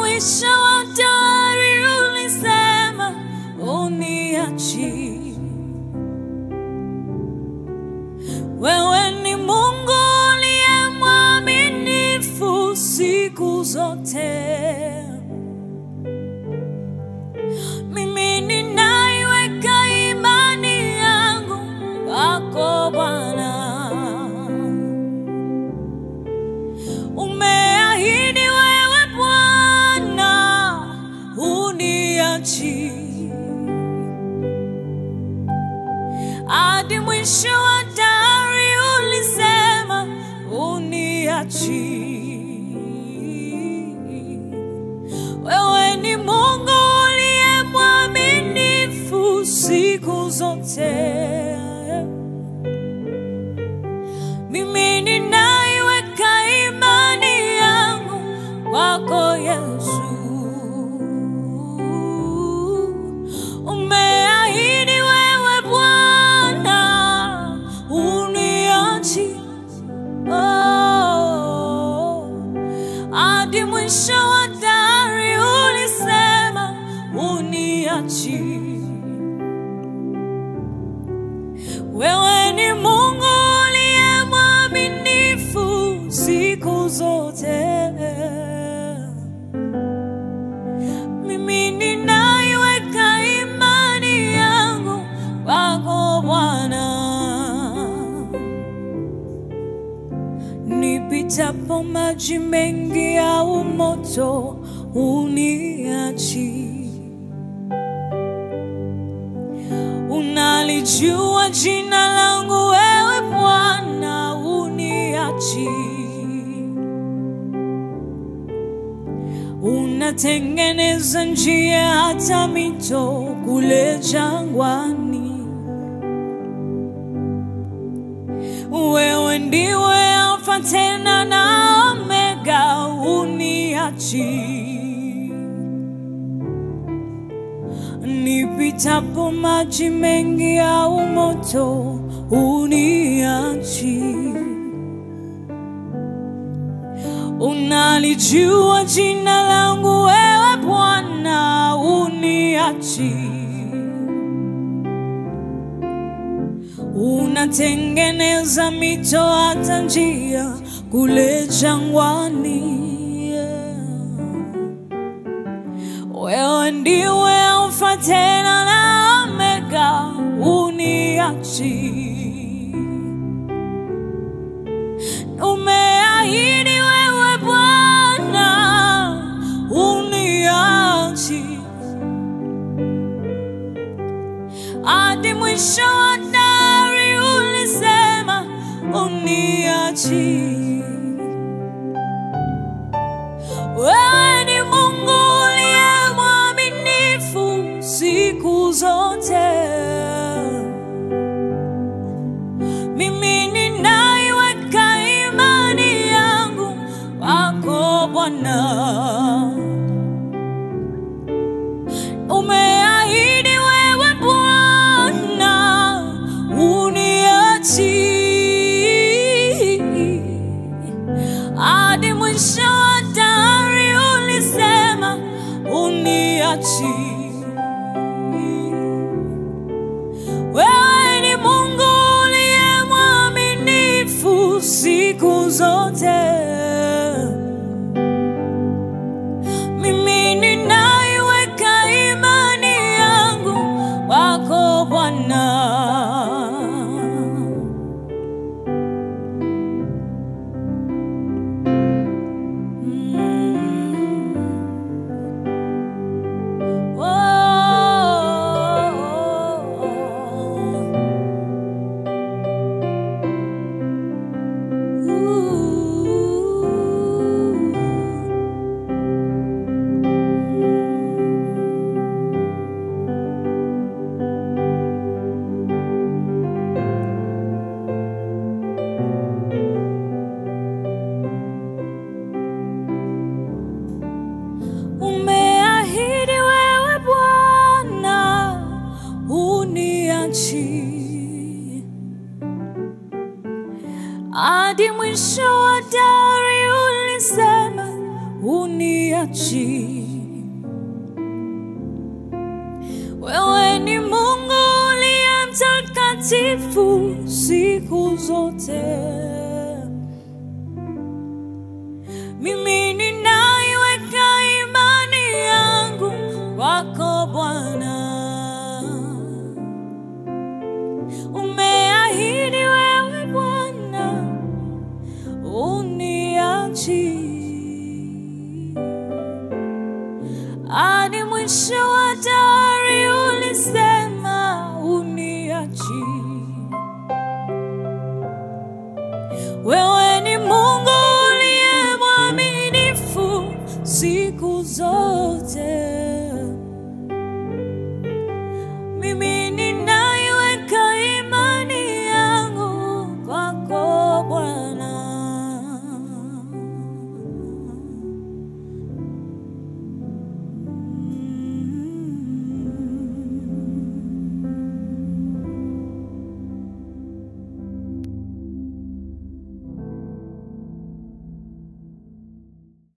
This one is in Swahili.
mwisho wa dahari ulisema uniachi. Wewe ni Mungu uliye mwaminifu siku zote. Mimi ninaiweka imani yangu kwako Bwana. Umeahidi wewe Bwana, uniachi hadi mwisho wa dahari, ulisema uniachi. Wewe ni Mungu uliye mwaminifu siku zote. Mimi ninaiweka imani yangu kwako Yesu. Umeahidi wewe Bwana, uniachi oh, hadi mwisho wa dahari ulisema uniachi. Wewe ni Mungu uliye mwaminifu siku zote. Mimi ninaiweka imani yangu kwako Bwana. Nipitapo maji mengi au moto, uniachi. Unalijua jina langu wewe Bwana, uniachi. Unatengeneza njia hata mito kule jangwani. Wewe ndiwe Alfa tena na Omega, uniachi. Nipitapo maji mengi au moto, uniachi. Unalijua jina langu wewe Bwana, uniachi. Unatengeneza mito hata njia kule jangwani. Wewe ndiwe Alfa tena na Omega, uniachi. Umeahidi wewe Bwana, uniachi hadi mwisho wa dahari, ulisema uniachi. Wewe ni Mungu uliye mwaminifu siku zote. Mimi ninaiweka imani yangu kwako Bwana. Umeahidi wewe Bwana, uniachi hadi mwisho wa dahari, ulisema uniachi. Wewe ni Mungu uliye mwaminifu siku zote. Mimi ninaiweka imani yangu kwako Bwana. Mm. Oh. Umeahidi wewe Bwana, uniachi hadi mwisho wa dahari, ulisema uniachi. uniachi. Wewe ni Mungu uliye mtakatifu siku zote. Mimi ninaiweka imani yangu kwako Bwana. Umeahidi wewe Bwana uniachi hadi mwisho wa dahari, ulisema uniachi. Wewe ni Mungu uliye mwaminifu siku zote.